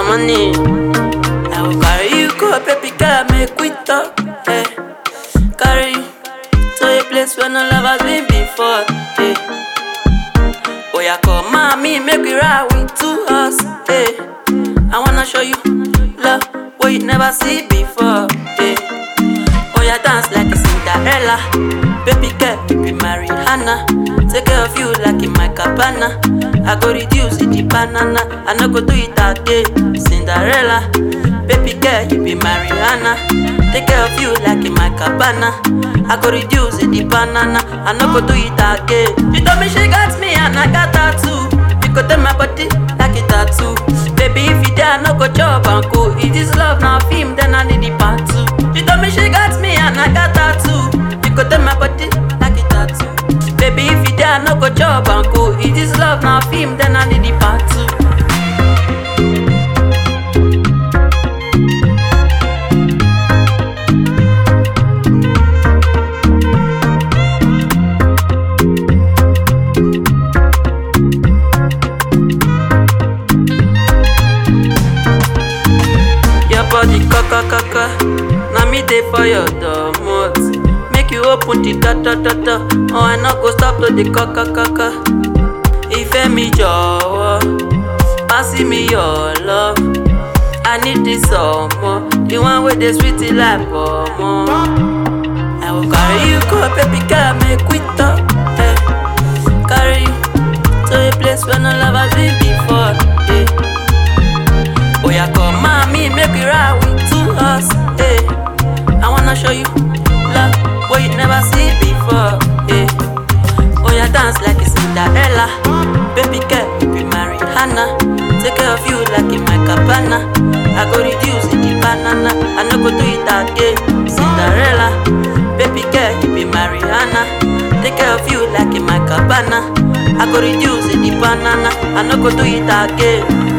some money. I will carry you go, baby girl, make we talk. Hey. Carry you to a place where no love has been before. Hey. Oh yeah, come mommy, make we ride with two us. Hey. I wanna show you love what you never see before. Hey. Oh yeah, dance like a Cinderella. Baby girl, you be Mariana. Take care of you like in my cabana. I go reduce it, the banana. I no go do it again. Cinderella. Baby girl, you be Mariana. Take care of you like in my cabana. I go reduce it, the banana. I no go do it again. She told me she got me and I got her too. You go tell my body like a tattoo. Baby, if you there, I no go chop and go. If this love now film, then I need the part two. She told me she got me and I got her too. You go tell my body like a tattoo. Baby, if you there, I no go chop and go. If this love now film, then I need the part two. Your body kaka kaka, na me dey for your domot. Make you open the da da da da, oh I no go stop to the kaka kaka. Ìfẹ́ mi jọ̀wọ́, pass me your love. I need this ọmọ, the one wey dey sweet like ọmọ. I will carry you go, baby girl, make we talk. Eh. Carry you to a place where no love has been before. Eh. Oh yeah, come mommy, make we ride with two us. Hey, I wanna show you love what you never see before. Hey, oh yeah, dance like a Cinderella. Baby girl, you be Mariana. Take care of you like in my cabana. I go reduce it, the banana. I no go do it again. Cinderella, baby girl, you be Mariana. Take care of you like in my cabana. I go reduce it, the banana. I no go do it again.